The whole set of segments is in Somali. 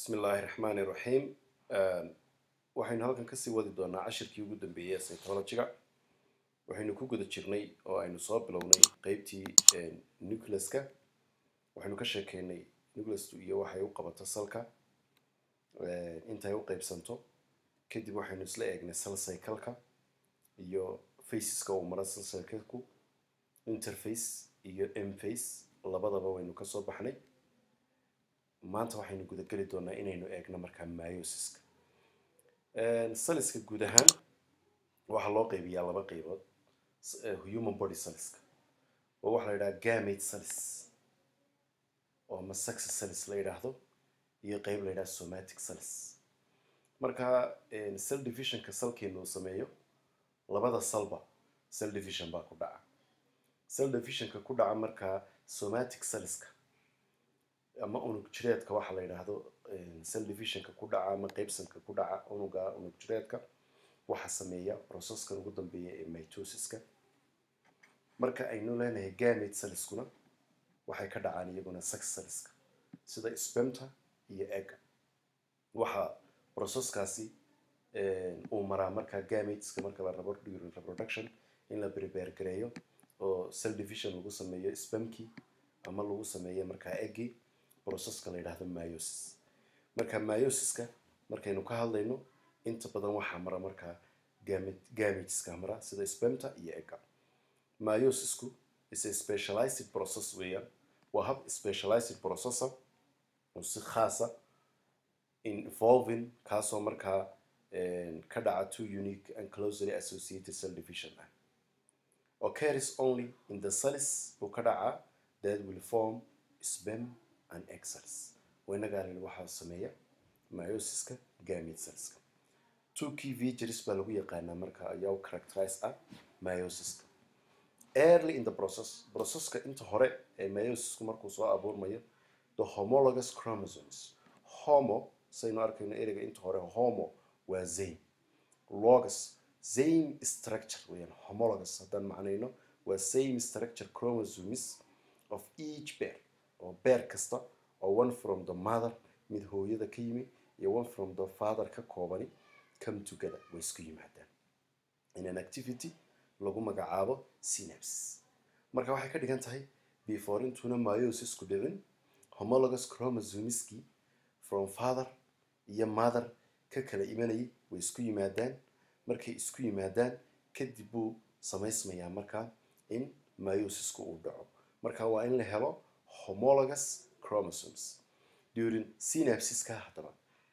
bismi illaahi raxmaani raxiim waxaynu halkan kasii wadi doonaa cashirkii ugu dambeeyey ee psychologiga waxaynu ku guda jirnay oo aynu soo bilownay qeybtii nucleaska waxaynu ka sheekeynay nucleastu iyo waxay u qabato salka intay u qeybsanto kadib waxaynu isla eegnay sal cycleka iyo faceska uu maro sal cycleku interface iyo mface labadaba waynu kasoo baxnay maanta waxaynu gudageli doonaa inaynu eegno markaa myosiska saliska guud ahaan waxaa loo qeybiyaa laba qeybood human body saliska oo waxaa la yidhaha gamate salis oo ama saxa salis la yidhaahdo iyo qeyb la yidhaha somatic salis marka cell divisionka salkeenu uu sameeyo labada salba cell division baa ku dhaca cell divisionka ku dhaca markaa somatic saliska ama unug jireedka waxaa la yidhaahdo cell divisionka ku dhaca ama qeybsanka ku dhaca unuga unug jireedka waxaa sameeya processkan ugu dambeeya ee mitosiska marka aynu leenahay gamate saliskuna waxay ka dhacaan iyaguna sex saliska sida spemta iyo egga waxaa processkaasi uu maraa markaa gamateska marka la rabo during reproduction in la prepare gareeyo oo cell division lagu sameeyo spamkii ama lagu sameeyo markaa eggii processka la yidhaahdo myosis marka myosiska markaynu ka hadlayno inta badan waxaa mara markaa gamateska mara sida spemta iyo egga myosisku is a specialized process weeyaan waa hab specialized processor oo si khaasa involving kaasoo markaa ka dhaca two unique and closely associated cell division ah occurs only in the cells buu ka dhacaa that will form spem and excels waynagaalin waxaa sameeya myosiska gamate cellska two key features baa lagu yaqaanaa marka ayaa u characterize ah myosiska early in the process processka inta hore ee myosisku markuu soo abuurmayo the homologous chromosomes homo saynu arkayno ereyga inta hore homo waa zane logos same structure weyaan homologous haddaan macnayno waa same structure chromosomes of each bear oo bear kasta oo one from the mother mid hooyada ka yimi iyo one from the father ka koobani come together way isku yimaadaan in an activity lagu magacaabo synapse marka waxay ka dhigan tahay before intuuna myosisku dhicin homologous chromosomeski from father iyo mother ka kala imanayay way isku yimaadaan markay isku yimaadaan kadib buu samaysmayaa markaa in myosisku uu dhaco marka waa in la helo homologous chromosomes during synapsiska haddaba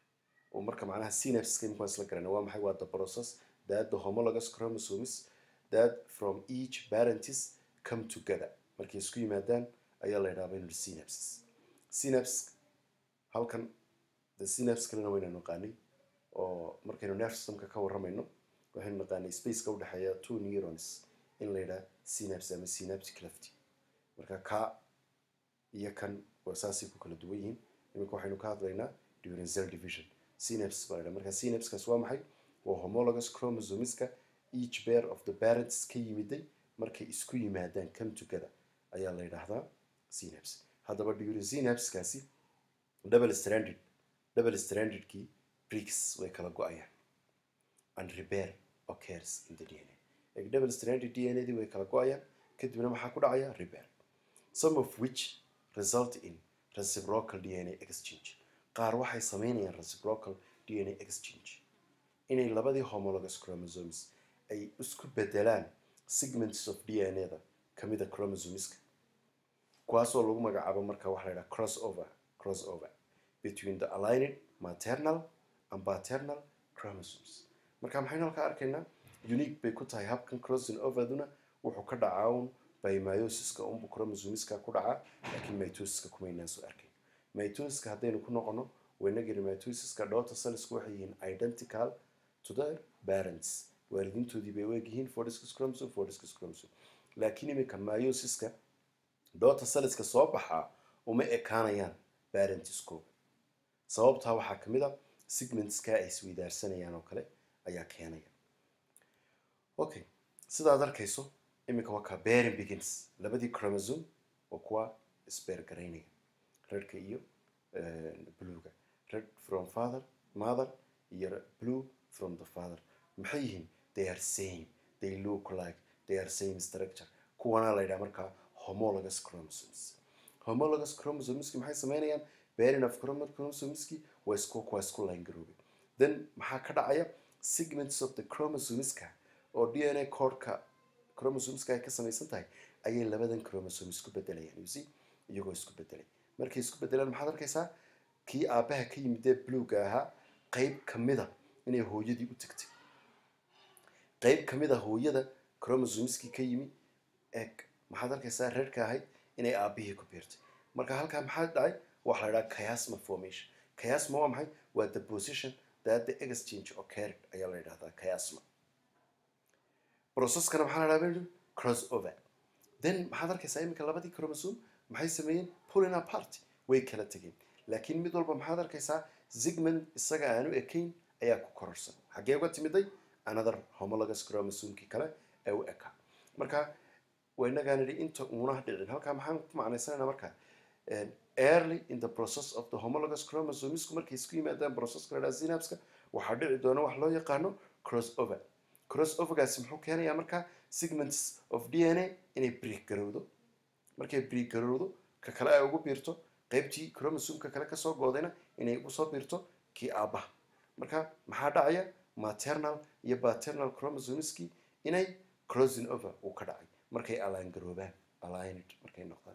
oo marka macnaha synapsiska imkaan isla garana waa maxay waa the process that the homologous chromosomes that from each parentis come together markay isku yimaadaan ayaa la yidhahda in synapses synapse halkan the synapse kalena waynu naqaanay oo markaynu nerve systemka ka warramayno waxaynu naqaanay spaceka udhexeeya two neurons in la yidhaha synapse ama synaptic clefty marka ka iyo kan waa saasay ku kala duwan yihiin iminka waxaynu ka hadlaynaa during cell division synapse baa la yidhaha marka synapsekaas waa maxay waa homologous chromosomeska each pair of the parents ka yimiday markay isku yimaadaan come together ayaa la yidhaahdaa synapse haddaba during synapsekaasi double stranded double strandedkii bricks way kala go-ayaan and repair occurs in the dna eg double stranded dna dii way kala go-ayaan kadibna maxaa ku dhacaya repair some of which result in reciprocal dna exchange qaar waxay sameynayaan reciprocal dna exchange inay labadii homologous chromosomes ay isku bedelaan segments of dna-da kamida chromosomeska kuwaasoo lagu magacaabo marka waxa la yidhaha cross over cross over between the aligned maternal and paternal chromosomes marka maxaynu halkaa arkaynaa unique bay ku tahay habkan crossing overduna wuxuu ka dhacaa un by myosiska unbu chromosomeska ku dhacaa laakiin mitosiska kumaynaan soo arkayn mitosiska haddaynu ku noqono waynagiri mitosiska dhowta salisku waxay yihiin identical to their parents waalidiintoodii bay weegyihiin fordiscus chromosome fordiscus chromosome laakiin iminka myosiska dhowta saliska soo baxaa uma ekaanayaan parentiskooga sababtaa waxaa ka mid a segmentska ay isweydaarsanayaan oo kale ayaa keenaya okay sidaad arkayso iminka waa kaa bearing begins labadii chromosome waa kuwa isbeergaraynaya redka iyo bluga red from father mother iyo blue from the father maxay yihiin they are same they look like they are same structure kuwana la yidhaha markaa homologous chromosomes homologous chromosomeski maxay sameynayaan bearing of chromosomeski waa isku waa isku line garoobay then maxaa ka dhacaya segments of the chromosomeska oo d n a codeka chromosomeska ay ka samaysan tahay ayay labadan chromosome isku bedelayaan you see iyagoo isku bedelay markay isku bedelaan maxaad arkaysaa kii aabbaha ka yimid ee bluega ahaa qeyb kamida inay hooyadii u tagtay qeyb kamid a hooyada chromosomeski ka yimi eg maxaad arkaysaa reerka ahayd inay aabihii ku biirtay marka halkaa maxaa dhacay waxaa la idhaha chiasma formation chiasma waa maxay waa the position that the exchange occurred ayaa la yidhahdaa chiasma processkana maxaa la dhaha cross over then maxaad arkaysaa iminka labadii chromosome maxay sameeyeen pulling apart way kala tegeen laakiin mid walba maxaad arkaysaa zigmund isaga aanu ekayn ayaa ku kororsan xaggee uga timiday another homologous chromosomekii kale ee u ekaa marka waynagaan idhi inta uuna dhicin halkaa maxaan ku macnaysanayna marka early in the process of the homologous chromosomesku markay isku yimaadaan processka la dhaha synapska waxaa dhici doona wax loo yaqaano cross over cross overgaasi muxuu keenayaa markaa segments of d n a inay break garowdo markay break garowdo ka kale ay ugu biirto qaybtii chromosomeka kale kasoo goodayna inay ugu soo biirto kii aabbaha marka maxaa dhacaya maternal iyo paternal chromosomeski inay crossing over uu ka dhacay markay alaan garoobaan aligned markay noqdaan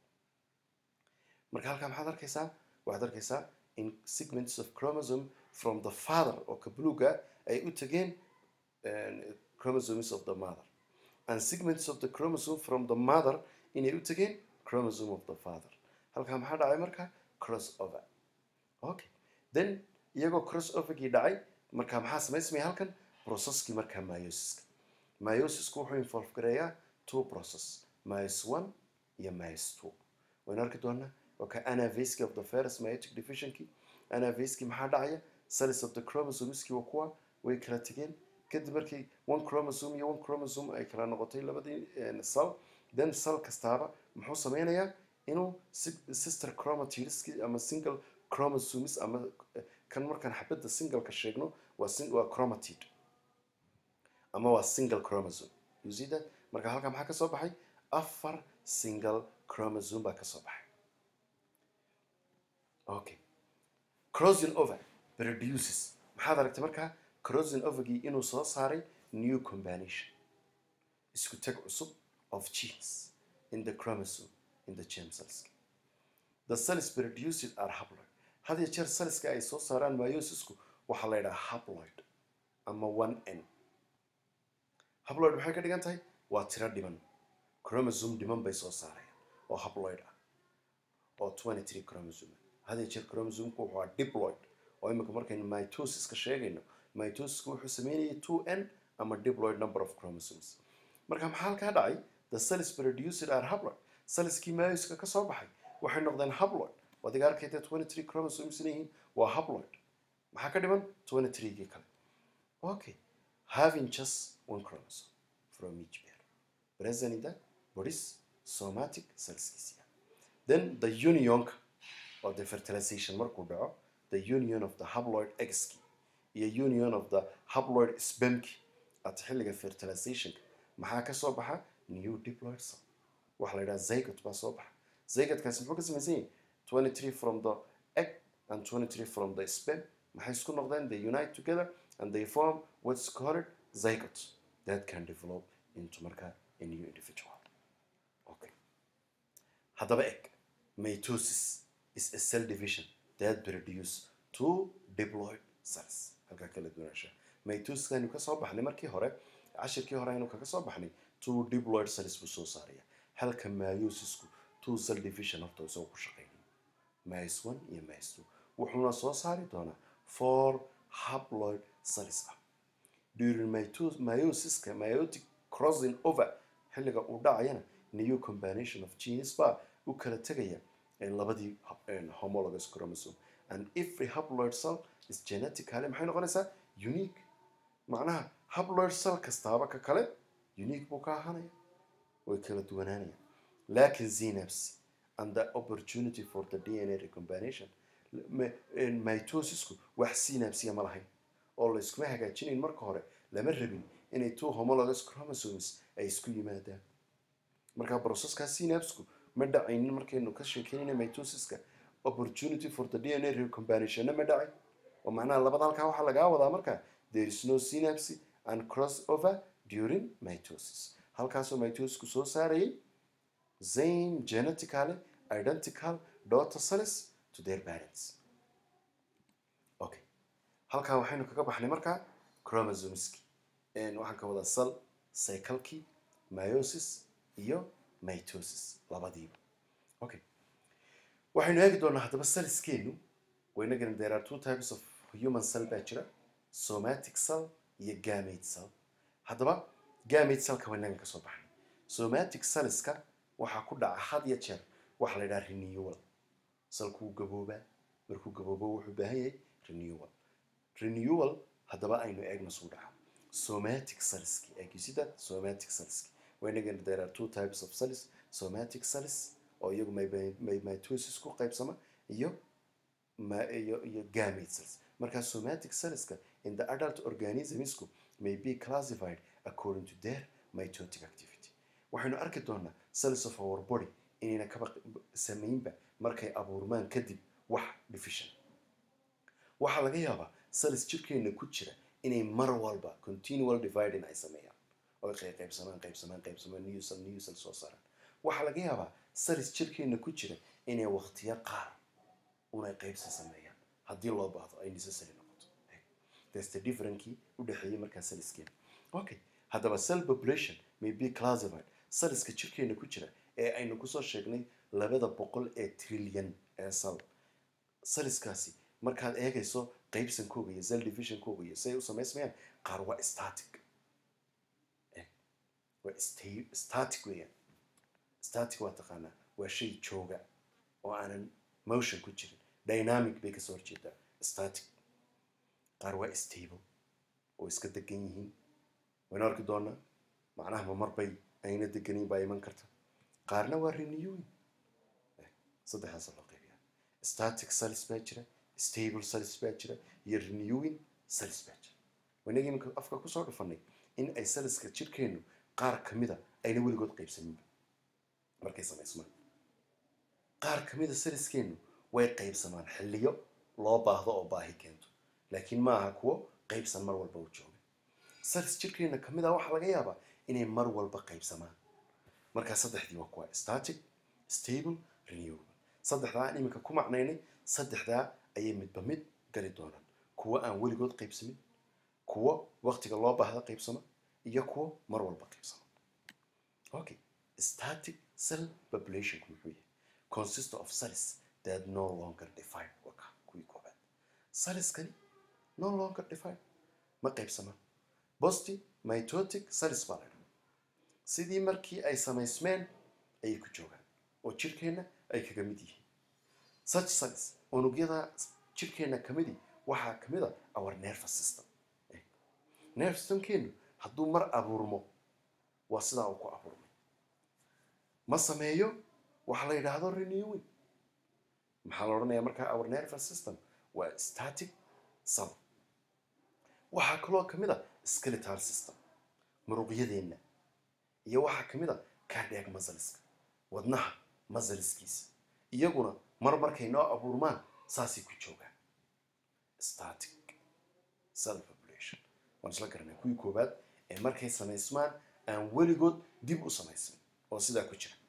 marka halkaa maxaad arkaysaa waxaad arkaysaa in segments of chromosome from the father oo ka bluga ay u tageen chromosomes of the mother and segments of the chromosome from the mother inay u tageen chromosome of the father halkaa maxaa dhacay marka cross over okay then iyagoo cross overgii dhacay marka maxaa samaysmaya halkan processkii markaa myosiska myosisku wuxuu involve gareeyaa two process myos one iyo myos two waynu arki doonaa waka anavaski of the first myotic divisionki anavaski maxaa dhacaya cells of the chromosomeski waa kuwa way kala tegeen kadib markii one chromosome iyo one chromosome ay kala noqotay labadii cell then cell kastaaba muxuu sameynayaa inuu sister chromatideski ama single chromosomes ama kan markaan xabadda singleka sheegno waa waa chromatide ama waa single chromosome you see that marka halkaa maxaa ka soo baxay afar single chromosome baa ka soo baxay okay crossing over produces maxaad aragtay markaa crossing overgii inuu soo saaray new combination isku tag cusub of genes in the chromosome in the germ cells the cells produced are haploid had iyo jeer cellska ay soo saaraan myosisku waxaa la yidhaha haploid ama one n haploid maxay ka dhigan tahay waa tiro dhiman chromosome dhiman bay soo saarayaan oo haploid ah oo twenty three chromosome had iyo jeer chromosomku wuxuu ahaa diploid oo imika markaynu mitosiska sheegayno mitosisku wuxuu sameynayay two n ama diploid number of chromosomes marka maxaa halkaa dhacay the cells produced are haploid cellskii myoska ka soo baxay waxay noqdeen haploid wadiga arkayta twenty three chromosomes inay waa haploid maxaa ka dhiman twenty three-gii kale okay having just one chromosome from each pair present in the body's somatic cellskiisia then the unionka oo the fertilization markuu dhaco the union of the haploid eggski iyo union of the haploid spermki at xilliga fertilizationka maxaa ka soo baxa new diploid cell waxaa la yidhaha zygot baa soo baxa zygotkaasi muxuu ka samaysan yahay twenty three from the egg and twenty three from the sperm maxay isku noqdeen they unite together and they form what's called zygot that can develop into marka a new individual okay haddaba egg mitosis is a cell division that produce two diploid cells halkaa kala duwanaansha mitosis aynu ka soo baxnay markii hore cashirkii hore aynu kaga soo baxnay two diploid cells buu soo saaraya halka myosisku two cell division horta isagoo ku shaqeynaya mys one iyo mys two wuxuuna soo saari doonaa four haploid cells ah during myosiska myotic crossing over xilliga uu dhacayana new combination of genes baa u kala tegaya labadii homologous chromosome and every haploid cell is genetically maxay noqonaysaa unique macnaha haploid cell kastaaba ka kale unique buu ka ahaanaya way kala duwanaanayaan laakiin synapse and the opportunity for the dna recombination ma- een, mitosisku wax synapsiya ma lahayn oo layskuma hagaajinayn marka hore lama rabin inay two homologous chromosomes ay isku yimaadaan marka processka synapsku ma dhacaynin markaynu ka sheekeynayna mitosiska opportunity for the dna recombinationna ma dhacay oo macnaha labada halkaa waxaa lagaa wadaa marka there is no synapse and crossover during mitosis halkaasoo mitosisku soo saarayay same genetically identical daughter cells to their parents okay halkaa waxaynu kaga baxnay markaa chromosomeski Een, waxaan ka wadaa cell cyclekii meiosis iyo mitosis labadiiba okay waxaynu eegi doonaa haddaba cellskeenu waynagana there are two types of human cell baa jira somatic cell iyo gamete cell haddaba gamete cellka waynagan ka soo baxnay somatic cellska waxaa ku dhaca had iyo jeer waxa la yidhaha renewal salkuu gaboobaa markuu gaboobo wuxuu baahan yahay renewal renewal haddaba aynu eegno suu dhaca somatic cellski eegisida somatic cellski waynagana there are two types of cells somatic cells oo iyagu my- my- mitosis ku qaybsama iyo ma- iyo iyo gamete cells marka somatic cellska in the adult organismsku may be classified according to their mitotic activity waxaynu arki doonaa cells of our body inayna kaba samaynba markay abuurmaan kadib wax division waxaa laga yaabaa cells jirkeena ku jira inay mar walba continual dividing ay sameeyaan oo qey- qaybsamaan qaybsamaan qaybsamaan new cell new cell soo saaraan waxaa laga yaabaa cells jirkeena ku jira inay waqtiyo qaar unay qaybsi sameeyaan haddii loo baahdo ay necessary noqoto that's the differenkii u dhexeeyey markaa cellskeena okay haddaba cell population may be classified cellska jirkeena ku jira ee aynu kusoo sheegnay labada boqol ee trillion ee cell cellskaasi markaad eegayso qaybsankooga iyo cell divisionkooga iyo siay u samaysmayaan qaar waa static Eh, waa sta- static weeyaan static waa taqaanaa waa shay jooga oo aanan motion ku jirin dynamic bay kasoo horjeedaa static qaar waa stable oo iska degan yihiin waynu arki doonaa macnaha ma marbay ayna deganin baa iman karta qaarna waa renewing Eh, saddexdaasa loo qaybiyaa static cells baa jira stable cells baa jira iyo renewing cells baa jira wanagii iminka afka kusoo dhufanay in ay cellska jirkeenu qaar kamida ayna weligood qaybsaninba markay samaysmaan qaar kamida cellskeenu way qaybsamaan xilliyo loo baahdo oo baahi keento laakiin ma aha kuwo qaybsan mar walba u jooga cells jirkeena kamid ah waxaa laga yaabaa inay mar walba qaybsamaan markaa saddexdii waa kuwa static stable renewable saddexdaa aan iminka ku macnaynay saddexdaa ayay midba mid gali doonaan kuwo aan weligood qaybsamin kuwo waqtiga loo baahda qaybsama iyo kuwo mar walba qaybsama okay static cell populationku muxuu yahay consist of cells that no longer define waka kuwii koobaad cellskani no longer define ma qaybsamaan bosti mitotic cells baa la dhaha sidii markii ay samaysmeen ayay ku joogaan oo jirkeenna ay kaga mid yihiin such cells unugyada jirkeenna kamidii waxaa kamid a our nervous system Eh, nerve systemkeenu hadduu mar abuurmo waa sidaa uu ku abuurmay ma sameeyo waxa la yidhaahdo renewing maxaa la odhanayaa markaa our nervous system waa static cell waxaa kaloo kamid a skeletal system muruqyadeenna iyo waxaa kamid a cardiac muscleska wadnaha muscleskiisa iyaguna mar markay noo abuurmaan saasay ku joogaan static cell population waan isla garanay kuwii koobaad ee markay samaysmaan aan weligood dib u samaysmin oo sidaa ku jira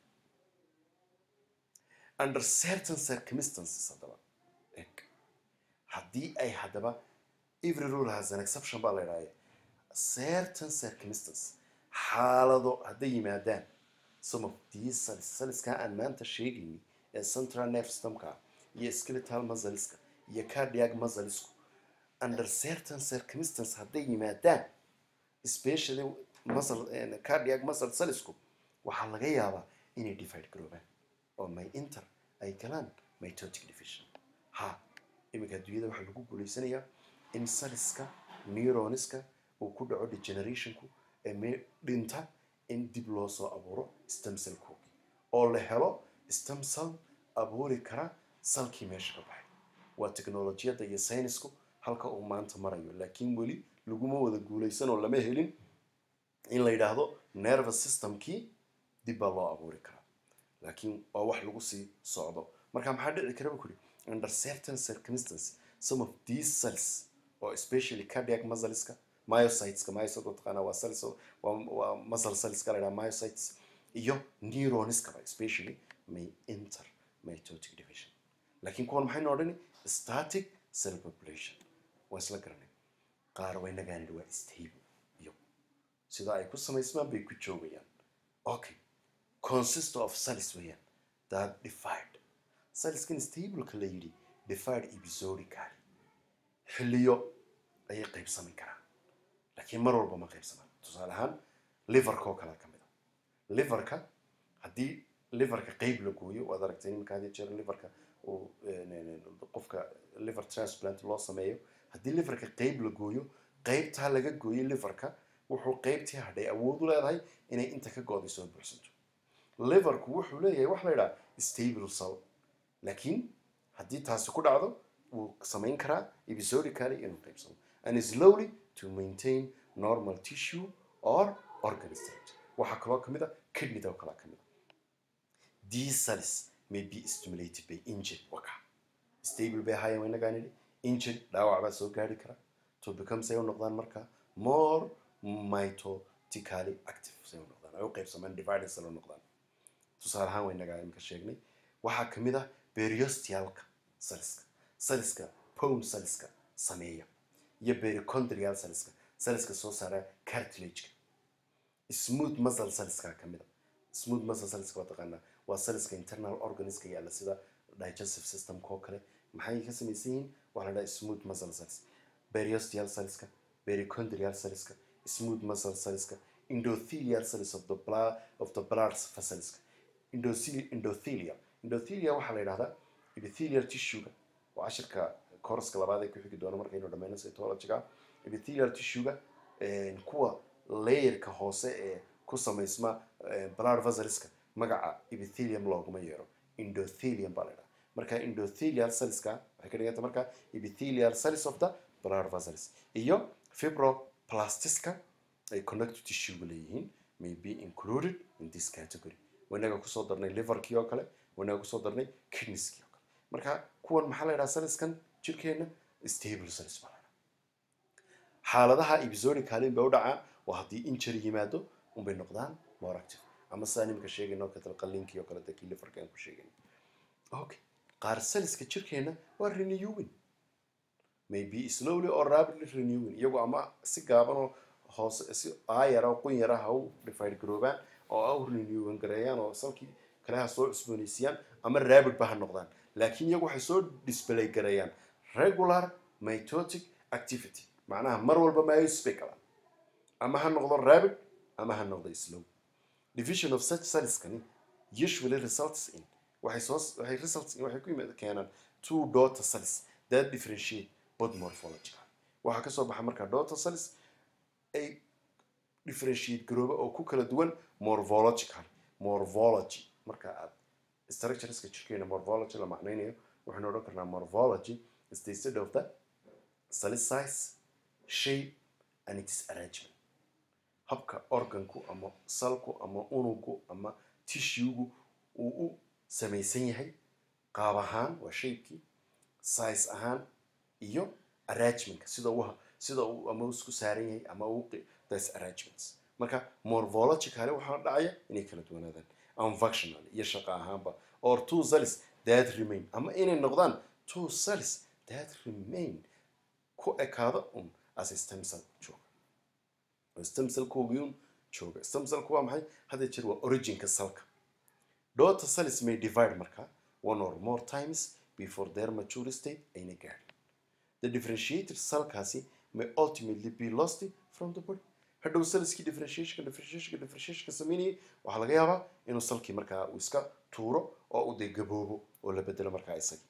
under certain circumstances haddaba eg haddii ay haddaba every rule has an exception baa la idhahaya certain circumstances xaalado hadday yimaadaan some of these cells cellskaa aan maanta sheegayni ee central nerve systemka iyo skeletal muscleska iyo cardiac musclesku under certain circumstances hadday yimaadaan especially muscle cardiac muscle cellsku waxaa laga yaabaa inay divide garoobaan oo my inter ay galaan mitotic division ha iminka adduunyada waxaa lagu guulaysanayaa in cellska neuroniska uu ku dhaco degenerationku ee me dhinta in dib loo soo abuuro stem cellkoogi oo la helo stem cell abuuri kara salkii meesha ka baxay waa teknolojiyadda iyo saynisku halka uu maanta marayo laakiin weli laguma wada guulaysan oo lama helin in la yidhaahdo nervous systemkii dib baa loo abuuri karaa laakiin waa wax lagu sii socdo marka maxaa dhici kara bu kuri under certain circumstances some of these cells oo especially cardiac muscleska myocyteska myocyte mataqaana waa cells oo- waa waa muscle cellska la yidhaha myocytes iyo neuronskaba especially may enter mitotic division laakiin kuwan maxaynu odhani static cell population waa isla garanay qaar way nagaanid waa stable iyo sida ay ku samaysmaan bay ku joogayaan okay consist of cells weeyaan that divide cellskan stableka la yidhi divide episodically xilliyo ayay qaybsami karaan laakiin mar walba ma qaybsamaan tusaale ahaan liverka oo kale ka mid a liverka haddii liverka qeyb la gooyo waad aragtay nimanka hadii jeer liverka uu eh, ne- ne- qofka liver transplant loo sameeyo haddii liverka qeyb la gooyo qeybtaa laga gooyay liverka wuxuu qeybtii hadhay awood u leedahay inay inta ka gooday soo buuxsanto liverku wuxuu leeyahay wax la yidhaha stable cell laakiin haddii taasi ku dhacdo wuu samayn karaa episodically inuu qaybsamo and slowly to maintain normal tissue or organ structure waxaa kaloo ka mid a kidneyda oo kalaa ka mid a these cells may be stimulated by injured waka stable bay ahaayeen waa inagaa nidhi injured dhaawac baa soo gaari kara to become say u noqdaan marka more mitotically active say u noqdaan ay u qaybsamaan divided cell u noqdaan tusaale ahaan waa inagaa imika sheegnay waxaa ka mid ah periostealka cellska cellska pome cellska sameeya iyo perichondrial cellska cellska soo saara cartilageka smooth muscle cellska ka mid a smooth muscle cellska waa taqaanaa waa cellska internal organiska yaalla sida digestive systemka oo kale maxay ka samaysan yihiin waxaa la dhaha smooth muscle cells periosteal cellska perichondrial cellska smooth muscle cellska endothelial cells of the blood of the blood vessels endothelial endothelial endothelia waxaa la yidhahdaa epithelial tissue-ga waa cashirka koroska labaad ee ku xigi doona markaynu dhammayno cytology-ga epithelial tissue-ga een, kuwa layerka hoose ee ku samaysma eh, blood vesselska magaca epithelium looguma yeero endothelium baa la yidhaha marka endothelial cellska waxay ka dhiganta marka epithelial cells of the blood vessels iyo fibroplastiska ay connective tissue leeyihiin may be included in this category wanaga kusoo darnay liverkii oo kale wanaga kusoo darnay kidneyskii oo kale marka kuwan maxaa la yidhaha cellskan jirkeena stable cells baa la yidhaha xaaladaha episodically bay u dhacaan waa haddii injury yimaado unbay noqdaan more active ama sidaa nimika sheegayno katal qalliinkii oo kale dadkii liverka aan ku sheegayno okay qaar cellska jirkeena waa renewing maybe slowly or rapidly renewing iyagu ama si gaaban oo hoose si aayara oo qun yara ha u divide garoobaan oo ha u renewing gareeyaan oo salkii kale ha soo cusboonaysiiyaan ama rapid ba ha noqdaan laakiin iyagu waxay soo display gareeyaan regular mitotic activity macnaha mar walba myos bay galaan ama ha noqdo rapid ama ha noqdo slow division of such cellskani usually results in waxay soo waxay results in waxay ku yimaad keenaan two daughter cells that differentiate both morphological waxaa ka soo baxa markaa daughter cells ay differentiate garooba oo ku kala duwan morphological morphology marka aad structureska jirkeena morphology la macnaynayo waxaynu odhan karnaa morphology is the study of the cell size shape and its arrangement habka organku ama salku ama unugu ama tissuegu uu u samaysan yahay qaab ahaan waa shaybkii size ahaan iyo arrangementka sida uu sida uu ama isku saaran yahay ama uu this arrangements marka morphologically waxaa dhacaya inay kala duwanaadaan and functional iyo shaqo ahaanba or two cells that remain ama inay noqdaan two cells that remain ku ekaada un as a stem cell jooga stem cellkoogiyun jooga stem cellku waa maxay hadda jeer waa originka cellka daughter cells may divide marka one or more times before their mature state ayna gaadhin the differentiated cellkaasi may ultimately be lost from the body hadhow cellskii differentiationka differentiationka differentiationka sameynayay waxaa laga yaabaa inuu salkii markaa uu iska tuuro oo uu dee gaboobo oo la bedelo markaa isagii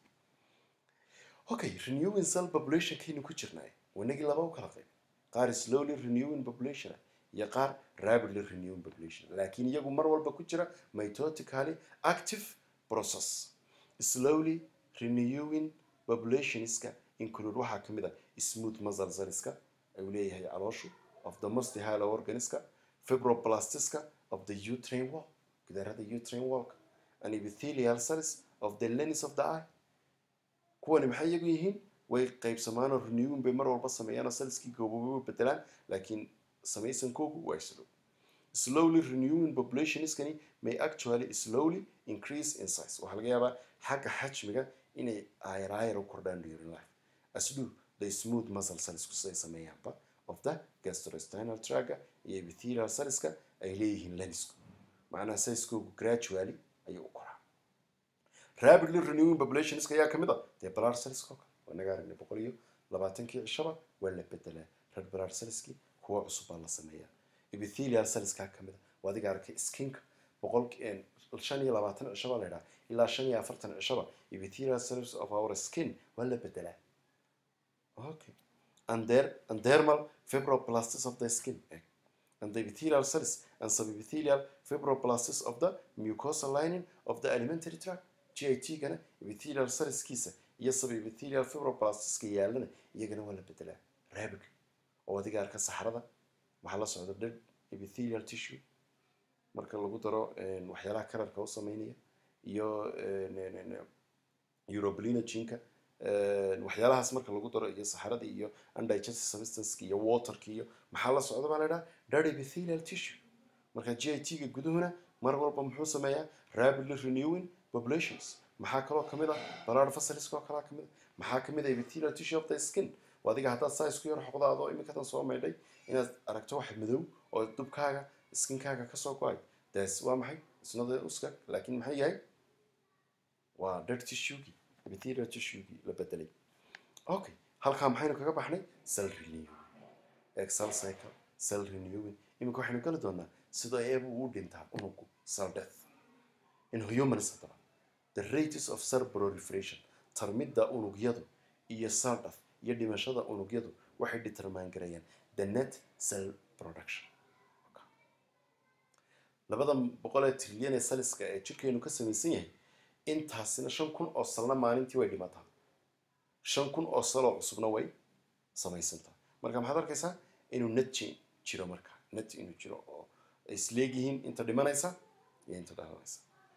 okay renewing cell population kaynu ku jirnay wanagii laba u kala qayb qaar slowly renewing population iyo qaar rapidly renewing population laakiin iyagu mar walba ku jira mitotically active process slowly renewing populationska include waxaa ka mid ah smooth muscle cellska ayuu leeyahay calooshu of the most hollow organiska fibroplastiska of the uterine wall gidaarada uterine wallka and epithelial cells of the lens of the eye kuwani maxay iyagu yihiin way qaybsamaanoo renewing bay mar walba sameeyaan oo cellskii gooboobo bedelaan laakiin samaysankoogu waa slow slowly renewing populationskani may actually slowly increase in size waxaa laga yaabaa xagga xajmiga inay ayraayar u kordhaan during life as do the smooth muscle cellsku siday sameeyaanba of the gastrointestinal traga iyo epithelial cellska ay leeyihiin lensku macnaha sizekoogu gradually ayuu u koraa rapidly renewing populationska ayaa ka mid a dee blood cellska oo kale inaga aragnay boqol iyo labaatankii cishaba waa la bedelaa red blood cellskii kuwa cusub baa la sameeyaa epithelial cellskaa ka mid a waa adiga arkay skinka boqol shan iyo labaatan cishaba la idhaha ilaa shan iyo afartan cishaba epithelial cells of our skin waa la bedelaa okay and there and dermal fibroblasts of the skin egg and the epithelial cells and subepithelial fibroblasts of the mucosal lining of the alimentary tract GIT gana epithelial cellskiisa iyo subepithelial fibroblastiska yaalana iyagana waa la bedelaa rapidly oo adiga arka saxrada waxaa la socda dead epithelial tissue marka lagu daro waxyaalaha kalarka u sameynaya iyo uroblinogenka waxyaalahaas marka lagu daro iyo saxaradii iyo undigested substanceki iyo waterki iyo maxaa la socda baa la idhaha dead epithelial tissue marka g i t ga guduhuna mar walba muxuu sameeyaa rapidly renewing populations maxaa kaloo kamid ah blood vessels oo kalaa kamid ah maxaa kamid ah epithelial tissue of the skin adiga haddaad saa isku yar xoqdaado iminkadan soo maydhay inaad aragto wax madow oo dubkaaga skinkaaga kasoo go-ay das waa maxay isnada uska laakiin maxay yahay waa dead tissuegii epithelial tissuegii la bedelay okay halkaa maxaynu kaga baxnay cell renewing excel cycle cell renewing iminka waxaynu geli doonaa sida eeba uu dhintaa unugu cell death in humans haddaba the rates of cell proliferation tarmidda unugyadu iyo cell death iyo dhimashada unugyadu waxay determine garayaan the net cell production labada boqol ee trilyan ee saliska ee jirkeenu ka samaysan yahay intaasina shan kun oo salna maalintii way dhimataa shan kun oo saloo cusubna way samaysantaa marka maxaad arkaysaa inuu net j jiro marka net inuu jiro oo ay isleegyihiin inta dhimanaysa iyo inta dhalanaysa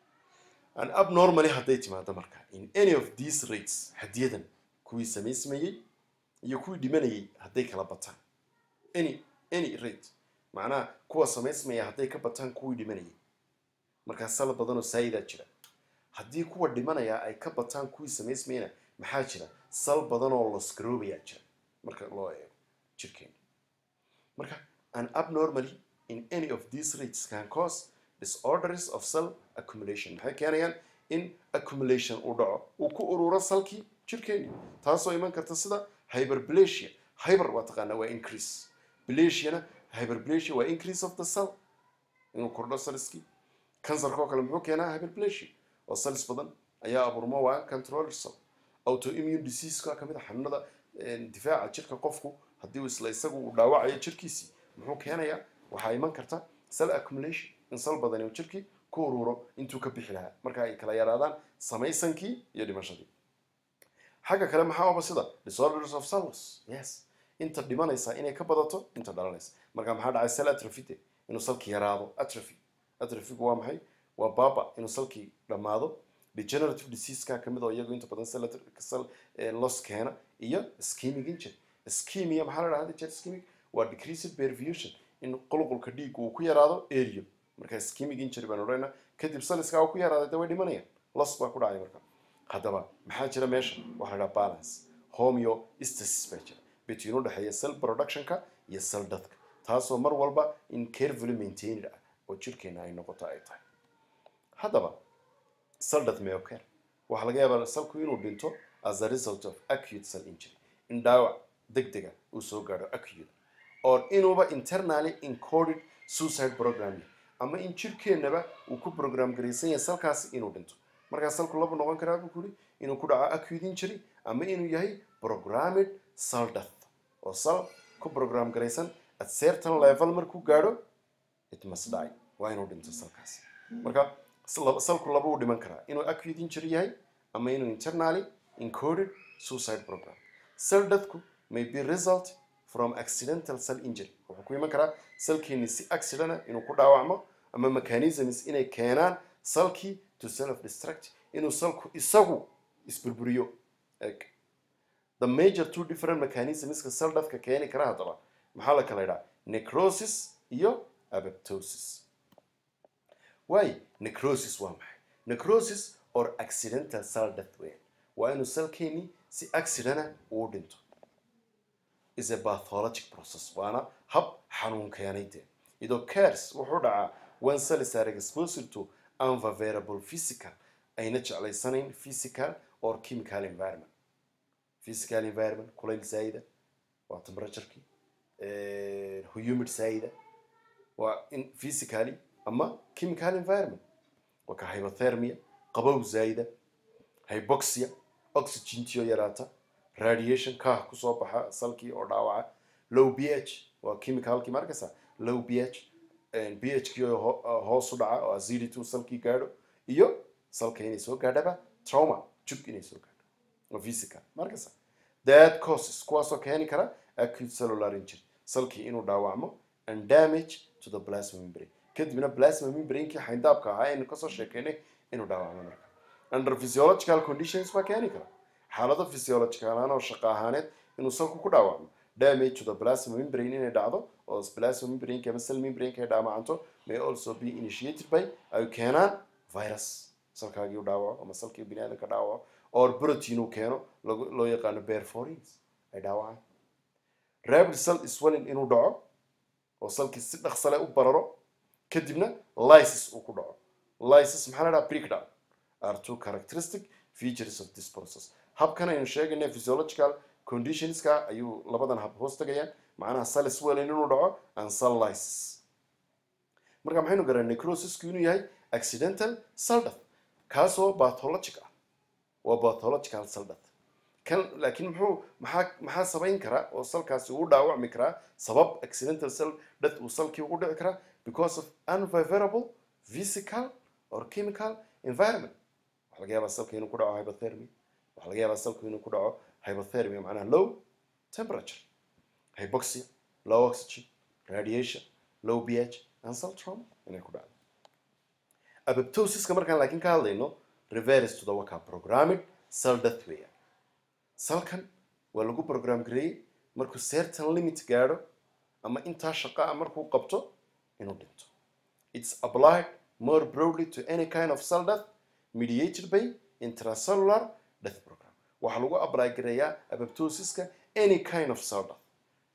and abnormally hadday timaado marka in any of these rates hadiyadan kuwii samaysmayey iyo kuwii dhimanayay hadday kala bataan any any rate macnaha kuwa samaysmaya hadday ka bataan kuwii dhimanayay markaa sal badanoo saayidaa jira haddii kuwa dhimanaya ay ka bataan kuwii samaysmayana maxaa jira sal badanoo losgaroobayaa jira marka loo eego jirkeena marka an abnormally in any of these rates can cause disorders of cell accumulation maxay keenayaan in accumulation uu dhaco uu ku ururo salkii jirkeeni taasoo iman karta sida hyperplasia hyper waa taqaanaa waa increase plasiana hyperplasia waa increase of the cell inuu kordho cellskii kansarka oo kale muxuu keenaa hyperplasia oo cells badan ayaa abuurmo waa control cell autoimmune diseaseka kamid a xanuunada difaaca jirka qofku haddii uu isla isagu uu dhaawacayo jirkiisii muxuu keenayaa waxaa iman karta cell accumulation in sal badani uu jirkii ku ururo intuu ka bixi lahaa marka ay kala yaraadaan samaysankii iyo dhimashadii xagga kale maxaa oba sida disorders of cells yes inta dhimanaysa inay ka badato inta dhalanaysa marka maxaa dhacay cell atrophy inuu salkii yaraado atrophy atrophygu waa maxay waa baba inuu salkii dhammaado degenerative diseaseka kamid oo iyagu inta badan cell loss keena iyo ischemic injury ischemia maxaa la dhahda jeer ischemic waa decreased perfusion in qulqulka dhiigga uu ku yaraado area marka ischemic injury baan odhanayna kadib saliska uu ku yaraaday dee way dhimanayaan loss baa ku dhacay marka haddaba maxaa jira meesha waxaa la dhaha balance homeostasis baa jira between u dhexeeya cell productionka iyo cell deathka taasoo mar walba in carefully maintained ah oo jirkeena ay noqoto ay tahay haddaba cell death may occur waxaa laga yaabaa salku inuu dhinto as a result of acute cell injury in dhaawac degdega uu soo gaadho acute or inuuba internally encoded suicide program ama in jirkeennaba uu ku program garaysan yahay salkaasi inuu dhinto markaa salku laba noqon karaa buu kuri inuu ku dhaco acute injury ama inuu yahay programmed cell death oo sal ku program garaysan at certain level markuu gaadho it must die waa inuu dhinto salkaasi marka salku laba uu dhiman karaa inuu acute injury yahay ama inuu internally encoded suicide program cell deathku may be result from accidental cell injury wuxuu ku iman karaa salkeeni si accident inuu ku dhaawacmo ama mechanisms inay keenaan salkii to self destruct inuu salku isagu isburburiyo eg the major two different mechanismska cell deathka keeni kara haddaba maxaa la kala idhaa necrosis iyo apoptosis waay necrosis waa maxay necrosis or accidental cell death weyn waa inuu salkeeni si accidenta uu dhinto is a pathologic process waana hab xanuun keenay dee idoo cares wuxuu dhacaa when cells are exposed to unfavorable physical ayna jeclaysanayn physical or chemical environment physical environment kulayl zaida waa temperatureki humid zaida waa in physically ama chemical environment waa ka hypothermia qabow zaida hypoxia oxygentiyo yaraata radiation kaah kusoo baxa salkii oo dhaawaca low ph waa chemicalkii markaysa low ph ph kii oo ho- hoos u dhaca oo acidity uu salkii gaadho iyo salka inay soo gaadhaba trauma jug inay soo gaadho oo physical markaysa that causes kuwaasoo keeni kara acute cellular injury salkii inuu dhaawacmo and damage to the plasma membrane kadibna plasma membranekii xayndaabka ahaa aynu kasoo sheekeynay inuu dhaawacmo marka under physiological conditions baa keeni kara xaalado physiological ahaan oo shaqo ahaaneed inuu salku ku dhaawacmo damage to the plasma membrane inay dhacdo oo plasma membraneka ama cell membraneka ay dhaamacanto may also be initiated by ay keenaan virus salkaagii u dhaawaco ama salkii biniaadanka dhaawaco or protein uu keeno lagu- loo yaqaano perforins ay dhaawacaan rapid cell swelling inuu dhaco oo salkii si dhaqsale u bararo kadibna lysis uu ku dhaco lysis maxaa la dhaha breakdown are two characteristic features of this process habkan aynu sheegaynay physiological conditionska ayuu labadan hab hoos tagayaan macnaha cell swelling inuu dhaco and cell lysis marka maxaynu garaa necrosisku inuu yahay accidental cell death kaasoo pathologic ah waa pathological cell death kan laakiin muxuu maxaa maxaa sabayn kara oo salkaasi uu dhaawacmi karaa sabab accidental cell death uu salkii ugu dhici karaa because of unfavorable physical or chemical environment waxaa laga yaabaa salka inuu ku dhaco hypothermia waxaa laga yaabaa salku inuu ku dhaco hypothermia macnaha low temperature hypoxia low oxygen radiation low ph and cell trauma inay ku dhacdo apoptosiska markaan laakiin ka hadlayno reverse to the waka programming cell death weeyaan salkan waa lagu program gareeyey markuu certain limit gaadho ama intaa shaqa ah markuu qabto inuu dhinto it's applied more broadly to any kind of cell death mediated by intracellular death program waxaa lagu apply gareeyaa apoptosiska any kind of cell death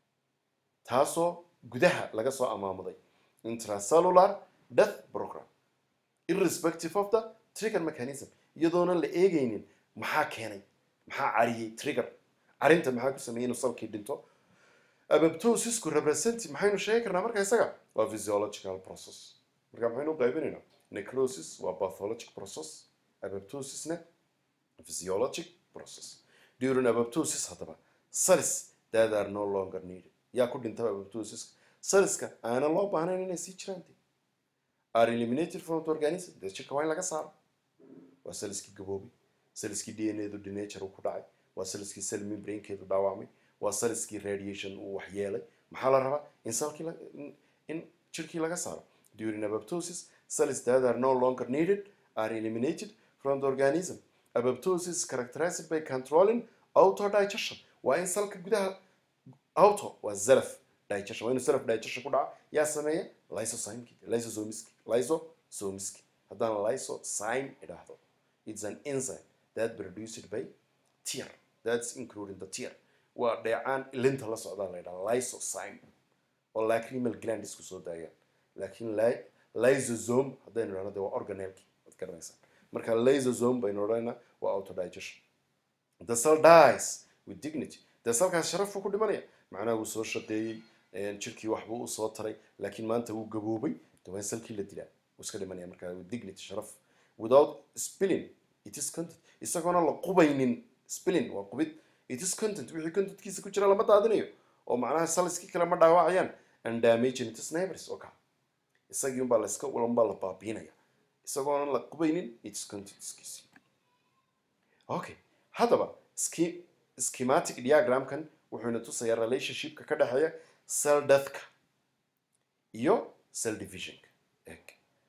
taasoo gudaha laga soo amaamuday intracellular death program irrespective of the trigger mechanism iyadoonan la eegaynin maxaa keenay maxaa cariyey trigger carinta maxaa ku sameeyey inuu salkii dhinto apoptosisku represent maxaynu sheegi karnaa marka isaga waa physiological process marka maxaynu u qaybinaynaa necrosis waa pathologic process apoptosisna physiologic process during apoptosis haddaba cells that are no longer needed yaa ku dhintaba apoptosiska cellska aanan loo baahnayn inay sii jiraan dee are eliminated from the organism dee jirka waa in laga saaro waa cellskii gaboobay cellskii d n a du denature uu ku dhacay waa cellskii cell membranekeedu dhaawacmay waa cellskii radiation uu waxyeelay maxaa la rabaa in salkii la- in- in jirkii laga saaro during apoptosis cells that are no longer needed are eliminated from the organism apoptosis is characterized by controlling autodigestion waa in salka gudaha auto waa zelf digestion waa inuu self digestion ku dhaca yaa sameeya lysozymeski lysosomiski lysosomiski haddaan lysozyme idhaahdo it's an enzyme that produced by tear that's including the tear waa dheecaan ilinta la socdaa la yidhaha lysozyme oo lacrimal gland isku soo daayaan laakiin ly- lysosome haddaynu idhahno de waa organelki waad garanaysaa marka lysosome baynu odhanayna waa autodigestion the cell dies with dignity dee salkaas sharaf buu ku dhimanaya macnaha wuu soo shaqeeyey jirkii waxbuu usoo taray laakiin maanta wuu gaboobay de waa in salkii la dilaa wuu iska dhimanaya marka with dignity sharaf without spilling it is content isagoona la qubaynin spilling waa qubid it is content wixii contentkiisa ku jira lama daadinayo oo macnaha saliskii kale ma dhaawacayaan and damaging its neighbors oo kale isagii unbaa la iska unbaa la baabiinaya isagoona la qubaynin its contentskiisi okay haddaba ski schematic diagramkan wuxuuna tusayaa relationshipka ka dhexeeya cell deathka iyo cell divisionka eg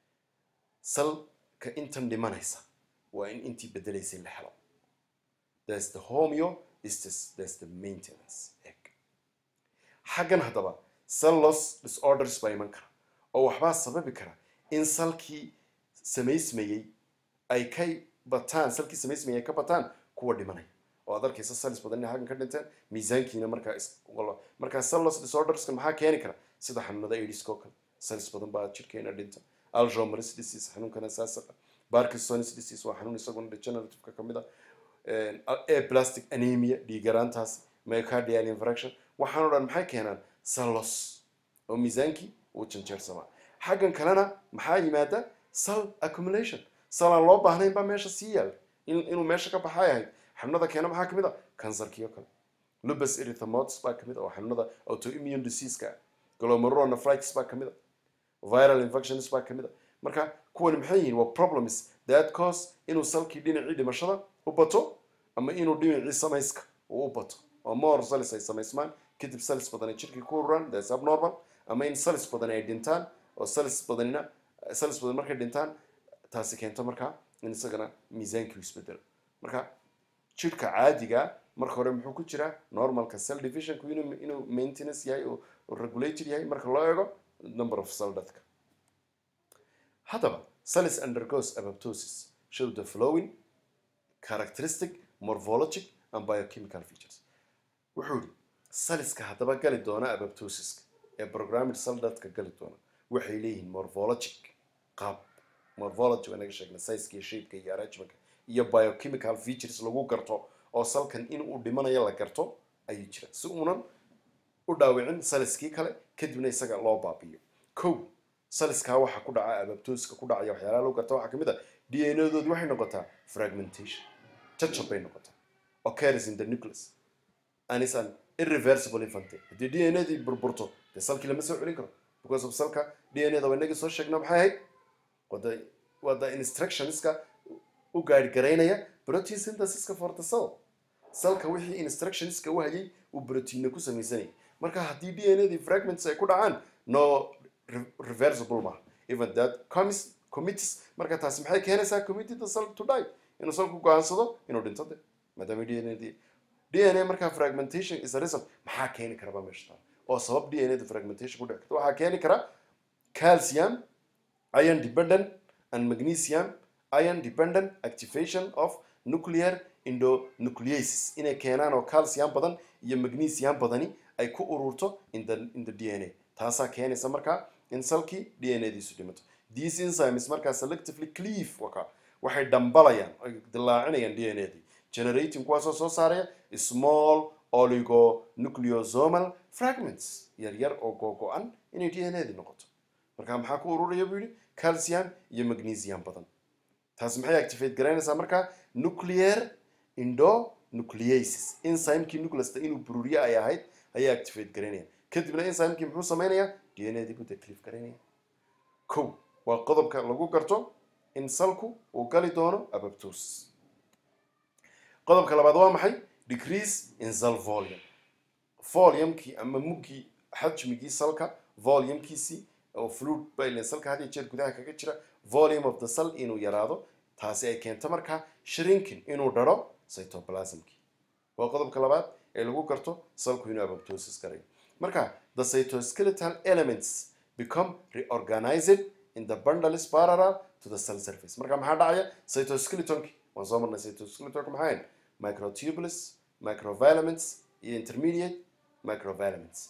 cellka intan dhimanaysa waa in intii bedelaysay la helo there's the homeo is this there's the maintenance eg xaggan haddaba cell loss disorders baa iman kara oo waxbaa sababi kara in salkii samaysmayey ay ka bataan salkii samaysmayey ay ka bataan kuwa dhimanaya oo aad arkaysa salis badan inay xaggan ka dhinteen miisaankiina markaa is markaa cell loss disorderska maxaa keeni kara sida xanuunada aidiska oo kale salis badan baa jirkeena dhinta alzheimer's disease xanuunkana saasaqa parkinson's disease waa xanuun isaguna degenerativeka ka mid ah aplastic anemia dhiigaraantaas myocardial infraction waxaan o dhan maxay keenaan cell loss oo miisaankii uu janjeersamaa xaggan kalena maxaa yimaada cell accumulation cell aan loo baahnayn baa meesha sii yaal inuu meesha ka baxay ahayd xanuunada keena maxaa kamid a kansarkii oo kale lupus erythemodes baa kamid a oo xanuunada autoimmune diseaseka ah glomerulonephritis baa kamid a viral infections baa kamid a marka kuwani maxay yihiin waa problems that cause inuu salkii dhinacii dhimashada u bato ama inuu dhinacii samayska uu u bato oo more cells ay samaysmaan kadib cells badan ay jirkii ku ururaan that's abnormal ama in cells badan ay dhintaan oo cells badanina cells badan markay dhintaan taasi keento markaa in isagana miisaankii isbedelo marka jirka caadiga marka hore muxuu ku jiraa normalka cell divisionku inuu inuu maintenance yahay oo regulated yahay marka loo eego number of cell deathka haddaba cells undergoes apoptosis show the following characteristic morphologic and biochemical features wuxuu yidhi saliska haddaba gali doona apoptosiska ee programmed cell deathka gali doona waxay leeyihiin morphologic qaab morphology waa naga sheegnay sizeka iyo shapeka iyo arrangementka iyo biochemical features lagu garto oo salkan in uu dhimanayo la garto ayuu jira si uunan u dhaawicin saliskii kale kadibna isaga loo baabiyo kow saliskaa waxaa ku dhaca ababtooska ku dhacaya waxyaalaha lagu garta waxaa kamid a d n a doodi waxay noqotaa fragmentation jajab bay noqotaa occurs in the nucleus and is an irreversible infante haddii d n a dii burburto dee salkii lama soo celin karo because of salka d n a da waa inagii soo sheegna maxay ahayd wada waa the instructionska u gaadhgaraynaya protein synthesiska for the cell salka wixii instructionska u hayay uu proteina ku samaysanayay marka haddii d n a dii fragments ay ku dhacaan no reversible maaha even that comis committees marka taasi maxay keenaysaa committee the cell to die inuu salku go-aansado inuu dhinto de maadaama d n a dii d n a markaa fragmentation is a result maxaa keeni kara baa meesha taal oo sabab d n a da fragmentation ku dhici karta waxaa keeni kara calcium iron dependent and magnesium iron dependent activation of nuclear endonucleases inay keenaan oo calcium badan iyo magnesium badani ay ku ururto in the in the d n a taasaa keenaysa markaa in salkii d n a diisu dhimato these enzymes markaa selectively cleave waka waxay dhambalayaan ay dilaacinayaan d n a dii generating kuwaasoo soo saaraya small oligonucleosomal fragments yar yar oo googo-an inay d n a dii noqoto marka maxaa ku ururaya buu yidhi calcium iyo magnesium badan taasi maxay activate garaynaysaa markaa nuclear endonucleases enzymekii nucleasta inuu bururiye ay ahayd ayay activate garaynayaan kadibna enzymekii muxuu sameynayaa d n a dii buu declive garaynaya kow waa qodobka lagu garto in salku uu gali doono apoptosis qodobka labaad waa maxay decrease in cell volume volumekii ama muggii xajmigii salka volumkiisii oo fluid baylen salka had iyo jeer gudaha kaga jira volume of the cell inuu yaraado taasi ay keento markaa shrinking inuu dharo cytoplasmkii waa qodobka labaad ee lagu garto salku inuu apoptosis garayo marka the cytoskeletal elements become reorganized in the bundles parallel to the cell surface marka maxaa dhacaya cytoskeletonki waan soo marnay cytoskeletonka maxaa ahayn microtubules microfilaments iyo intermediate microfilaments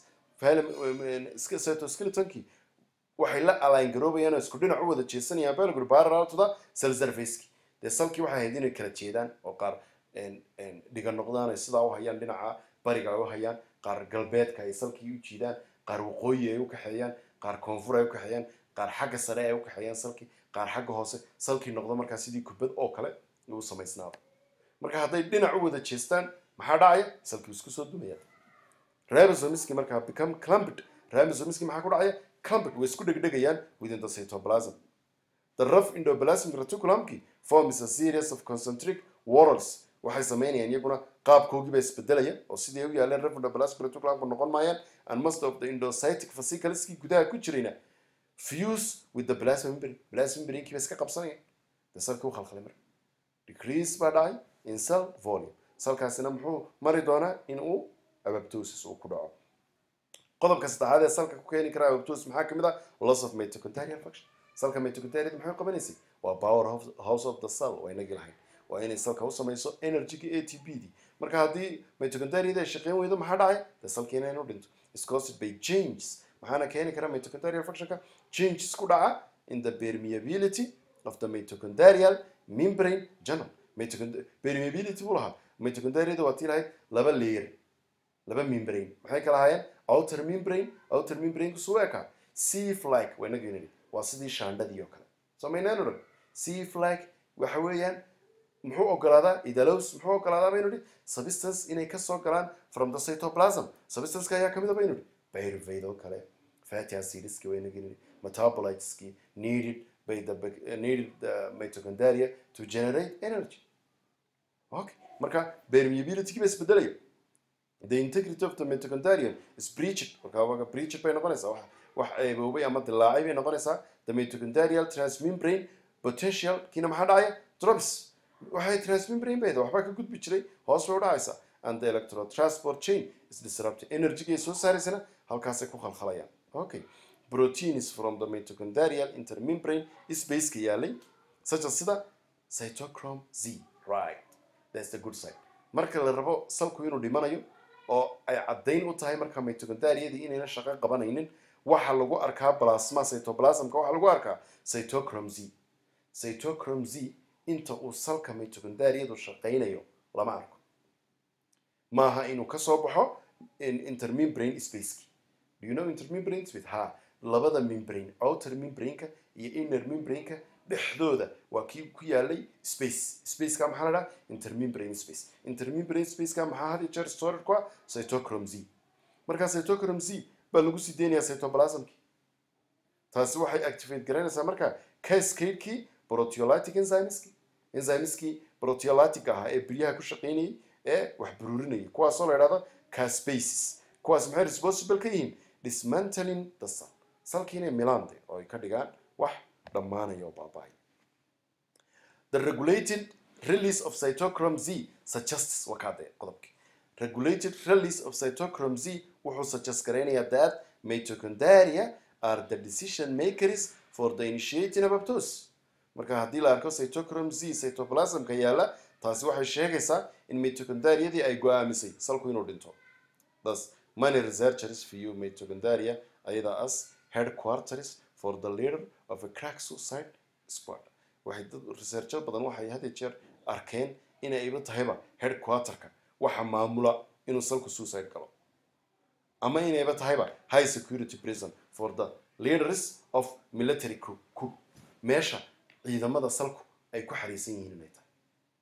cytoskeletonki waxay la align garoobayaan oo isku dhinac u wada jeesanayaan belgr parallel to the cell surfaceki dee salkii waxay ahayd inay kala jeedaan oo qaar dhiga noqdaan ay sidaa u hayaan dhinaca bariga ay u hayaan qaar galbeedka ay salkii u jiidaan qaar waqooyi ay u kaxeeyaan qaar koonfur ay u kaxeeyaan qaar xagga sare ay u kaxeeyaan salkii qaar xagga hoose salkii noqdo markaa sidii kubad oo kale uu samaysnaado marka hadday dhinac u wada jeestaan maxaa dhacaya salkii isku soo dumaya ribosomiski markaa become clumped ribosomiski maxaa ku dhacaya clumped way isku dhegdhegayaan within the cytoplasm the rough endoplasmic reticulumki forms a series of concentric whorls waxay sameynayaan iyaguna qaabkoogiiba isbedelaya oo sidii ay u yaaleen revenue reticulumka noqon maayaan and most of the endocytic fascicleski gudaha ku jirayna fuse with the plasma membrane plasma membrane-kii ba iska qabsanayaan de salkii u khalkhalay marka decrease baa dhacay in cell volume salkaasina muxuu mari doonaa in uu apoptosis uu ku dhaco qodobka saddexaad ee salka ku keeni kara apoptosis maxaa kamid ah loss of mitochondrial function salka mitochondriad maxay qabanaysay waa power house- house of the cell waa inagii lahayn waa inay salka u samayso energy-ga a t p d marka haddii mitochondriad ay shaqeyn weydo maxaa dhacay de salkiina inuu dhinto is caused by changes maxaana keeni kara mitochondrial functionka changes ku dhaca in the permeability of the mitochondrial membrane channel Mitochond- permeability buu lahaa mitochondriada waa tii lahayd laba layer laba membrane maxay kala ahaayeen outer membrane outer membrane kusuu ekaa c flag waa inaga yidhi waa sidii shaandhadii oo kale samaynaan odhan c flag waxa weeyaan muxuu ogolaadaa idalows muxuu ogolaadaa baynu idhi substance inay kasoo galaan from the cytoplasm substanceka ayaa kamid a baynu idhi pyruvate oo kale fatty acidski waa inaga yidhi metabolites needed by the bac- uh, needed the mitochondria to generate energy okay marka permeability ba isbedelaya the integrity of the mitochondrion is breached marka waga breached bay noqonaysaa wax wax eeboobay ama dilaacay bay noqonaysaa the mitochondrial transmembrane potential kiina maxaa dhacaya drops waxay transmembrane bayda waxbaa ka gudbi jiray hoos bay u dhacaysaa and the electron transport chain is disrupted energy-gay soo saaraysana halkaasay ku khalkhalayaan okay proteins from the mitochondrial intermembrane spaceka yaalay such as sida cytochrome z right that's the good side marka la rabo salku inuu dhimanayo oo ay caddayn u tahay marka mitochondriadii inayna shaqo qabanaynin waxa lagu arkaa plasma cytoplasmka waxaa lagu arkaa cytochrome z cytochrome z inta uu salka mitochondriadu shaqaynayo lama arko maaha inuu kasoo baxo in intermembrane spaceki do you know intermembrane space ha labada membrane outer membrane-ka iyo inner membrane-ka dhexdooda waa kii ku yaalay space spaceka maxaa la dhaha intermembrane space intermembrane spaceka maxaa had iyo jeer storage ku ah cytochrome z markaa cytochrome z baa lagu sii deynayaa cytoplasmki taasi waxay activate garanaysaa marka cascade-kii proteolytic enzymeski enzymeski proteolytic ahaa ee biryaha ku shaqaynayay ee wax buruurinayay kuwaasoo la idhahdo caspaces kuwaas maxay responsible ka yihiin dismantling the cell salki inay milaande oo ay ka dhigaan wax dhammaanaya oo baaba'aya the regulated release of cytochrome z suggests waa kaadee qodobkii regulated release of cytochrome z wuxuu suggest garaynayaa that mitochondria are the decision makers for the initiating apoptosis marka haddii la arko cytochrome z cytoplasmka yaala taasi waxay sheegaysaa in mitochondriadii ay go-aamisay salku inuu dhinto thus many researchers view mitochondria ayada as headquarters for the leader of a crack suicide squad waxay dad researcher badan waxay had iyo jeer arkeen inayba tahayba headquarterka waxa maamula inuu salku suicide galo ama inayba tahayba high security prison for the leaders of military coup coup meesha ciidamada salku ay ku xariisan yihiin inay tahay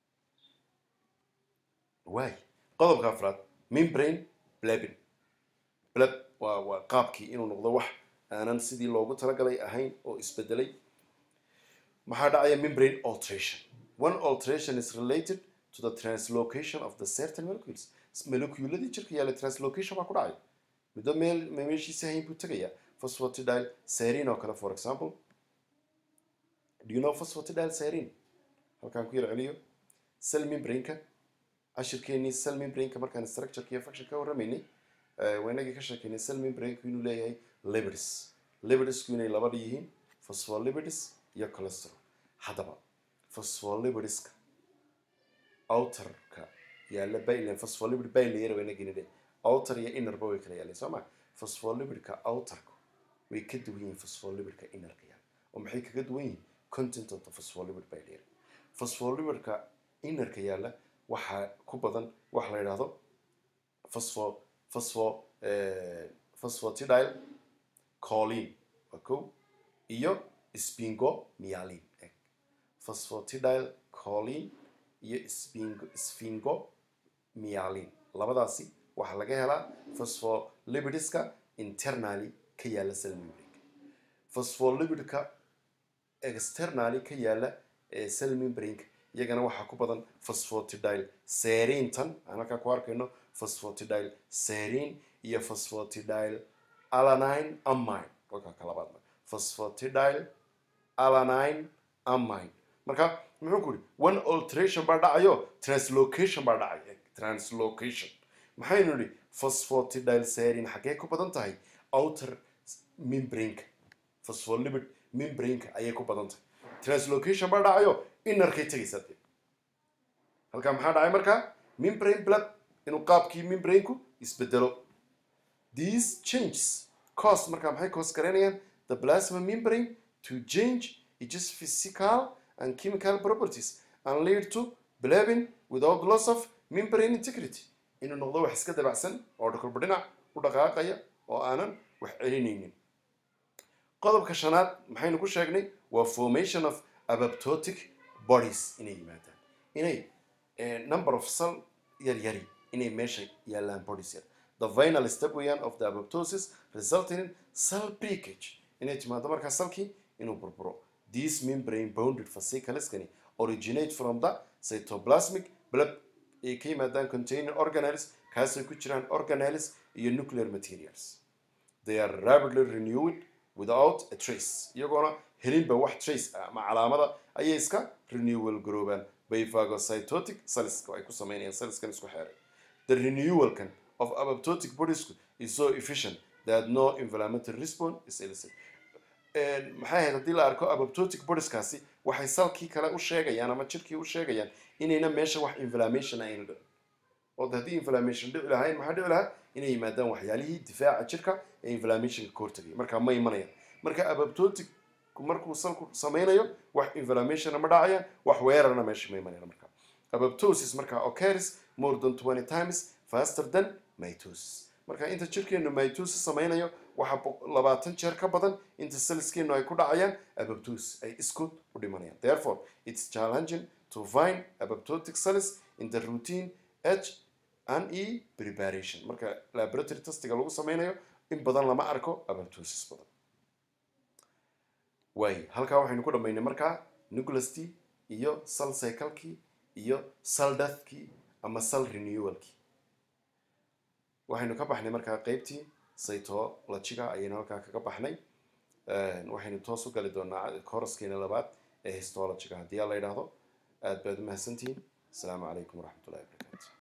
waay qodobka afraad membrane blabin blab waa waa qaabkii inuu noqdo wax aanan sidii loogu talagalay ahayn oo isbedelay maxaa dhacaya membrane alteration one alteration is related to the translocation of the certain molecules moleculadii jirka yaalla translocation baa ku dhacaya middo meel meeshiisa hayn buu tegayaa phosphatidyl serine oo kale for example do you know phosphatidyl serine halkaan ku yar celiyo cell membrane-ka cashirkeenii cell membrane-ka markaan structure iyo function ka warramaynay waynagii ka sheekeynay cell membrane-ku inuu leeyahay lipids lipidisku inay labadha yihiin phospholipids iyo cholesterol haddaba phospholipidiska outerka yaalla bailan phospholipid bilayer waynagii dhe outer iyo innerba way kala yaalleen soo ma phospholipidka outerka way ka duwan yihiin phospholipidka innerka yaalla oo maxay kaga duwan yihiin content of the phospholipid bilayer phospholipidka innerka yaalla waxaa ku badan waxa la yidhaahdo phospho phospho phosphatidyl choline waa kow iyo spingomyelin eg phosphatidyl choline iyo spingo sphingomyelin labadaasi waxaa laga helaa phospholipidiska internally ka yaalla cell membrane phospholipidka externally ka yaalla ee cell membrane iyagana waxaa ku badan phosphatidyl serintan aan halkaa ku arkayno phosphatidyl serin iyo phosphatidyl alanine amine kolkaa ka labaadna phosphatidyl alanine amine marka muxuu ku yidhi one alteration baa dhacayo translocation baa dhacay translocation maxaynu nidhi phosphatidyl serin xaggee ku badan tahay outer membraneka phospholipid membraneka ayay ku badan tahay translocation baa dhacayo inarkay tegaysaa dee halkaa maxaa dhacay markaa membrane blood inuu qaabkii membraneku isbedelo these changes cause markaa maxay cause garaynayaan the plasma membrane to change its physical and chemical properties and lead to bleeding without loss of membrane integrity inuu noqdo wax iska dabacsan oo dhakulba dhinac u dhaqaaqaya oo aanan wax celinaynin qodobka shanaad maxaynu ku sheegnay waa formation of apoptotic bodies inay yimaadaan inay number of cell yaryari inay meesha yaalaan bodies yar the final step weeyaan of the apoptosis resulting in cell breakage inay timaado markaa salkii inuu burburo these membrane bounded fascicleskani originate from the cytoplasmic blood ay ka yimaadaan containing organelles kaasay ku jiraan organelles iyo nuclear materials they are rapidly renewed without a trace iyagoona helinba wax trace ah ama calaamada ayay iska renewal garoobaan by phagocytotic cellska ay ku sameynayaan cellskan isku xeeray the renewalkan of apoptotic bodiesku is so efficient that no inflammatory response is elicited maxay ahayd haddii la arko apoptotic bodieskaasi waxay salkii kale u sheegayaan ama jirkii u sheegayaan inayna meesha wax inflammation ayna dhicin oo haddii inflammation dhici lahayn maxaa dhici lahaa inay yimaadaan waxyaalihii difaaca jirka ee inflammationka ka hortagaya markaa ma imanayaan marka apoptotic markuu salku sameynayo wax inflammationna ma dhacayaan wax weerarna meesha ma imanayaan marka apoptosis markaa occurs more than 20 times faster than mitosis marka inta jirkeenu mitosis sameynayo waxa labaatan jeer ka badan inta cellskeenu ay ku dhacayaan apoptosis ay iskood u dhimanayaan therefore it's challenging to find apoptotic cells in the routine h and e preparation marka laboratory testiga lagu sameynayo in badan lama arko apoptosis badan waay halkaa waxaynu ku dhammaynay markaa nucleustii iyo cell cyclekii iyo cell deathkii ama cell renewalkii waxaynu ka baxnay markaa qeybtii cytologiga ayaynu halkaa kaga baxnay waxaynu toos u gali doonaa koraskeena labaad ee histologiga haddii aa la yidhaahdo aad baad u mahadsantihiin asalaamu calaykum waraxmatullahi wabarakatu